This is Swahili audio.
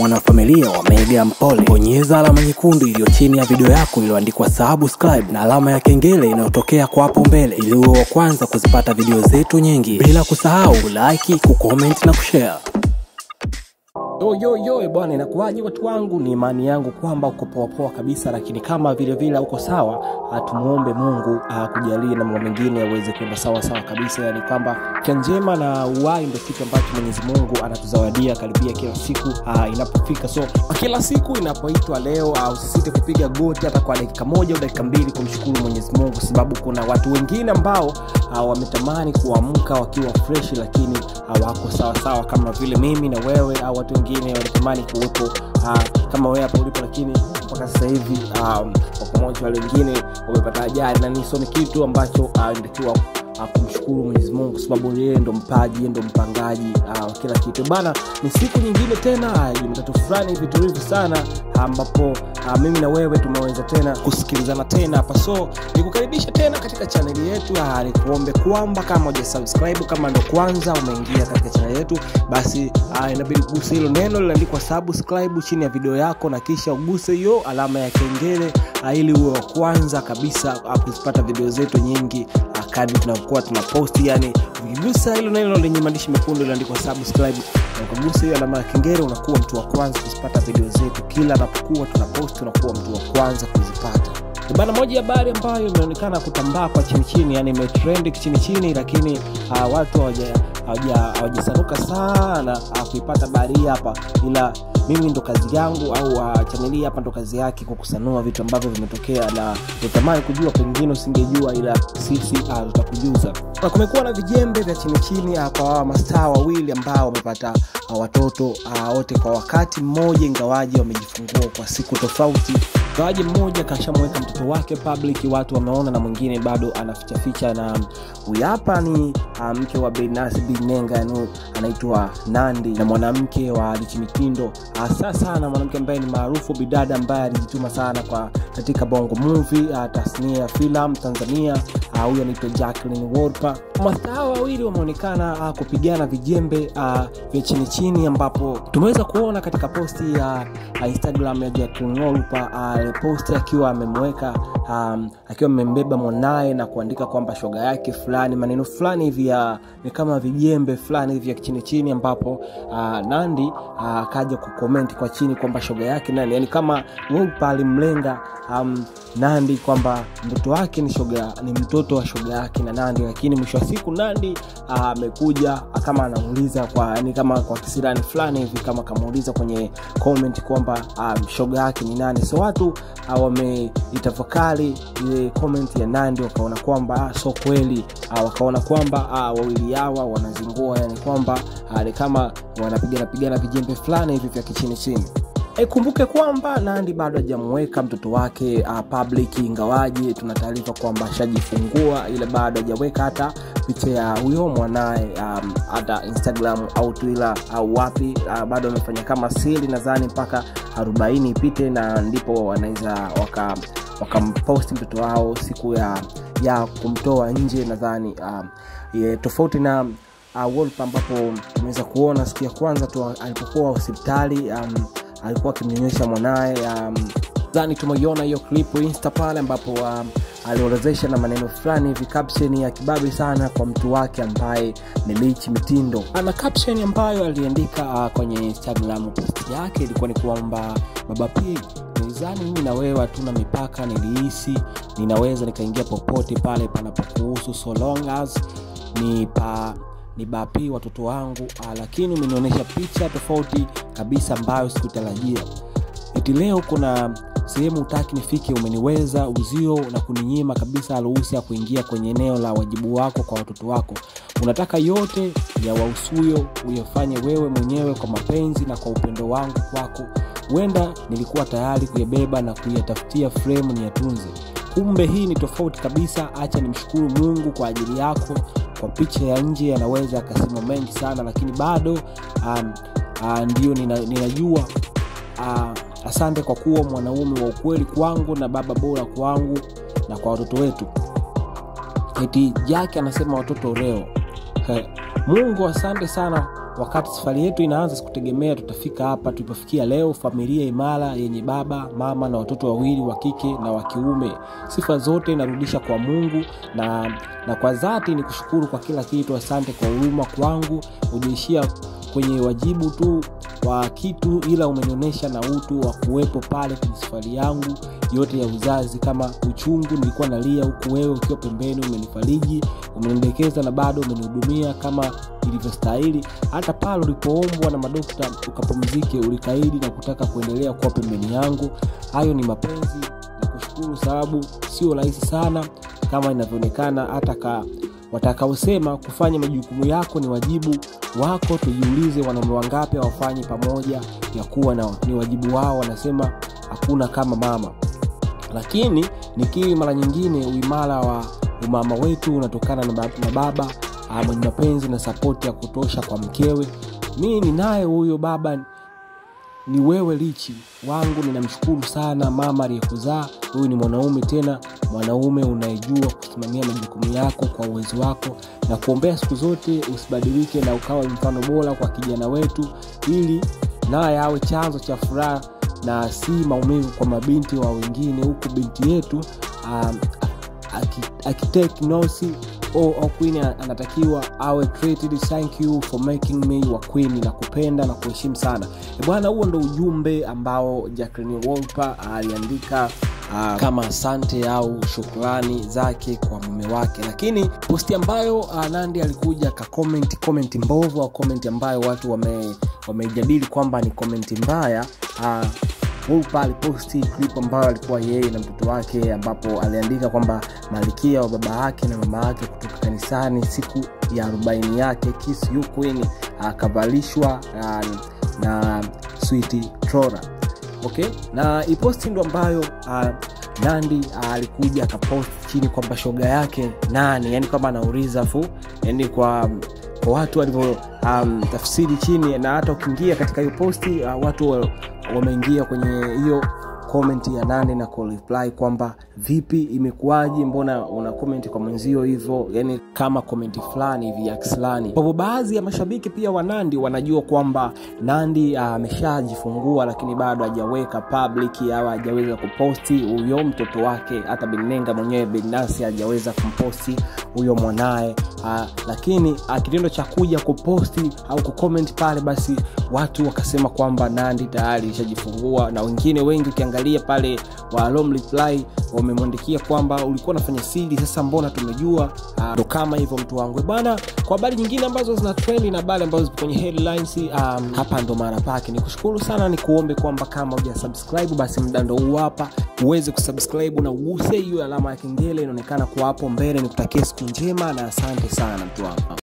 mwanafamilia wa Mega Mpole, bonyeza alama nyekundu iliyo chini ya video yako iliyoandikwa subscribe na alama ya kengele inayotokea kwa hapo mbele ili uwe wa kwanza kuzipata video zetu nyingi, bila kusahau kulike, kucomment na kushare. Yo, yo, yo, bwana, inakuwaje watu wangu? Ni imani yangu kwamba uko poa poa kabisa, lakini kama vile vile uko sawa, ah, tumuombe Mungu akujalie na mambo mengine yaweze kwenda sawa sawa kabisa, yani kwamba afya njema na uhai ndio kitu ambacho Mwenyezi Mungu anatuzawadia karibia kila siku ah, inapofika. So kila siku inapoitwa leo, ah, usisite kupiga goti hata kwa dakika moja au dakika mbili kumshukuru Mwenyezi Mungu, kwa sababu kuna watu wengine ambao ah, wametamani kuamka wakiwa fresh, lakini hawako sawa sawa kama vile mimi na wewe au watu wengine wanatamani kuwepo uh, kama wewe hapa ulipo, lakini mpaka sasa hivi um, kwa pamoja wale wengine wamepata ajali, na niso ni kitu ambacho uh, inatakiwa uh, kumshukuru Mwenyezi Mungu kwa sababu yeye ndo mpaji, yeye ndo mpangaji uh, wa kila kitu bana. Ni siku nyingine tena uh, Jumatatu fulani hivi tulivu sana ambapo uh, mimi na wewe tumeweza tena kusikilizana tena hapa, so nikukaribisha tena katika chaneli yetu. Uh, nikuombe kwamba kama hujasubscribe, kama ndo kwanza umeingia katika chaneli yetu, basi uh, inabidi uguse hilo neno liliandikwa subscribe chini ya video yako, na kisha uguse hiyo alama ya kengele uh, ili uwe wa kwanza kabisa uh, kuzipata video zetu nyingi uh, kadri tunakuwa tunaposti. Yani ukigusa hilo neno lenye maandishi mekundu liliandikwa subscribe na ukagusa hiyo alama ya kengele, unakuwa mtu wa kwanza kuzipata video zetu kila anapokuwa tunaposti, unakuwa mtu wa kwanza kuzipata. Ni bana, moja ya habari ambayo imeonekana kutambaa kwa chini chini, yani imetrend chini chini, lakini uh, watu hawaja- hawaja- hawajasanuka sana uh, kuipata habari hii hapa, ila mimi ndo kazi yangu au uh, chaneli hii hapa ndo kazi yake kwa kusanua vitu ambavyo vimetokea, na nitamani kujua, pengine usingejua, ila sisi uh, tutakujuza. Na kumekuwa na vijembe vya chini chini uh, kwa hawa mastaa wawili ambao wamepata uh, watoto uh, wote kwa wakati mmoja, ingawaji wamejifungua kwa siku tofauti ingawaji mmoja kashamweka mtoto wake public, watu wameona, na mwingine bado anafichaficha. Na huyu hapa ni uh, mke wa Benasi Binenga, yani anaitwa Nandi, na mwanamke wa Lichi Mitindo, hasa sana mwanamke ambaye ni maarufu, bidada ambaye alijituma sana kwa katika bongo movie uh, tasnia ya filamu Tanzania. Uh, huyu anaitwa Jacqueline Wolper. Mastaa wawili wameonekana uh, kupigana vijembe uh, vya chini chini, ambapo tumeweza kuona katika posti ya uh, Instagram ya Jacqueline Wolper uh, posti akiwa amemweka um, akiwa amembeba mwanaye na kuandika kwamba shoga yake fulani, maneno fulani hivi ya ni kama vijembe fulani hivi ya chini chini, ambapo uh, Nandi uh, akaja kukomenti kwa chini kwamba shoga yake nani, yani kama Wolper alimlenga um, Nandi kwamba mtoto wake ni shoga ni mtoto wa shoga yake na Nandi, lakini mwisho wa siku Nandi amekuja kama anamuuliza kwa yani kama kwa kisirani fulani hivi kama kamuuliza kwenye comment kwamba um, shoga yake ni nani. So watu uh, wameitafakari ile comment ya Nandi wakaona kwamba ah, so kweli uh, wakaona kwamba uh, wawili hawa wanazingua, yani kwamba uh, ni kama wanapigana pigana vijembe fulani hivi vya kichini chini. Ikumbuke kwamba Nandi bado hajamweka mtoto wake uh, public, ingawaje tuna taarifa kwamba ashajifungua, ila bado hajaweka hata picha ya huyo mwanaye um, hata Instagram au Twitter au wapi uh, bado amefanya kama siri, nadhani mpaka arobaini ipite na ndipo wanaweza waka wakamposti mtoto wao siku ya ya kumtoa nje, nadhani um, yeah, tofauti na uh, Wolper ambapo tumeweza kuona siku ya kwanza tu alipokuwa hospitali um, alikuwa akimnyonyesha mwanaye um, dhani tumeiona hiyo clip insta pale ambapo um, aliorodhesha na maneno fulani hivi caption ya kibabe sana kwa mtu wake ambaye ni Lichi Mitindo. Ana caption ambayo aliandika uh, kwenye Instagram post yake ilikuwa ni kwamba baba P, nilizani mimi na wewe hatuna mipaka, nilihisi ninaweza nikaingia popote pale panapokuhusu so long as ni pa ni bapi watoto wangu ah, lakini umenionyesha picha tofauti kabisa ambayo sikutarajia. Eti leo kuna sehemu utaki nifike, umeniweza uzio na kuninyima kabisa ruhusa ya kuingia kwenye eneo la wajibu wako kwa watoto wako. Unataka yote ya wahusuyo uyafanye wewe mwenyewe kwa mapenzi na kwa upendo wangu kwako. Huenda nilikuwa tayari kuyabeba na kuyatafutia fremu ni yatunze kumbe hii ni tofauti kabisa. Acha nimshukuru Mungu kwa ajili yako. Kwa picha ya nje anaweza akasema mengi sana, lakini bado um, uh, ndio nina, ninajua uh, asante kwa kuwa mwanaume wa ukweli kwangu na baba bora kwangu na kwa watoto wetu. Eti Jaki anasema watoto leo He, Mungu asante sana wakati safari yetu inaanza sikutegemea tutafika hapa tulipofikia leo familia imara yenye baba mama na watoto wawili wa kike na wa kiume sifa zote narudisha kwa mungu na, na kwa dhati ni kushukuru kwa kila kitu asante kwa huruma kwangu ujaishia kwenye wajibu tu wa kitu ila umenionyesha na utu wa kuwepo pale kwenye safari yangu yote ya uzazi kama uchungu nilikuwa nalia huku wewe ukiwa pembeni umenifariji umenidekeza na bado umenihudumia kama ilivyostahili hata pale ulipoombwa na madokta ukapumzike ulikaidi na kutaka kuendelea kuwa pembeni yangu hayo ni mapenzi na kushukuru sababu sio rahisi sana kama inavyoonekana hata ka watakaosema kufanya majukumu yako ni wajibu wako tujiulize wanaume wangapi hawafanyi pamoja ya kuwa na, ni wajibu wao wanasema hakuna kama mama lakini nikiri mara nyingine uimara wa umama wetu unatokana na baba, na baba mwenye mapenzi na sapoti ya kutosha kwa mkewe mi ninaye huyo baba ni wewe lichi wangu ninamshukuru sana mama aliyekuzaa huyu ni mwanaume tena mwanaume unayejua kusimamia majukumu yako kwa uwezo wako na kuombea siku zote usibadilike na ukawa mfano bora kwa kijana wetu ili naye awe chanzo cha furaha na si maumivu kwa mabinti wa wengine huku binti yetu um, akitake nosi oh, queen anatakiwa awe treated thank you for making me wa queen na kupenda na kuheshimu sana bwana huo ndo ujumbe ambao jacklin wolper aliandika uh, kama asante au shukrani zake kwa mume wake lakini posti ambayo uh, nandi alikuja kakomenti komenti mbovu au komenti ambayo watu wameijadili wame kwamba ni komenti mbaya uh, Wolper aliposti clip ambayo alikuwa yeye na mtoto wake ambapo aliandika kwamba malikia wa baba yake na mama yake kutoka kanisani siku ya arobaini yake Kiss You Queen akavalishwa uh, na Sweet Trora okay na iposti ndo ambayo uh, nandi uh, alikuja akapost chini kwamba shoga yake nani yani kwamba anauliza fu yani kwa kwa watu walivyo um, tafsiri chini na hata ukiingia katika hiyo posti uh, watu wameingia kwenye hiyo komenti ya nane na kureply kwamba vipi imekuwaje mbona una komenti kwa mwenzio hivyo yani kama komenti fulani hivi ya kislani kwa hivyo baadhi ya mashabiki pia wa nandi wanajua kwamba nandi ameshajifungua uh, lakini bado hajaweka public au hajaweza kuposti huyo mtoto wake hata binenga mwenyewe binasi hajaweza kumposti huyo mwanaye uh, lakini uh, kitendo cha kuja kuposti au kucomment pale basi watu wakasema kwamba nandi tayari ishajifungua na wengine wengi ukiangalia pale walom reply wamemwandikia kwamba ulikuwa unafanya siri sasa mbona tumejua ndo uh, kama hivyo mtu wangu bwana kwa habari nyingine ambazo zina trendi na habari ambazo zipo kwenye headlines um, hapa ndo mara pake ni kushukuru sana ni kuombe kwamba kama uja subscribe basi mda ndo huu hapa uweze kusubscribe na uguse hiyo alama ya kengele inaonekana kuwa hapo mbele nikutakia siku njema na asante sana mtu wangu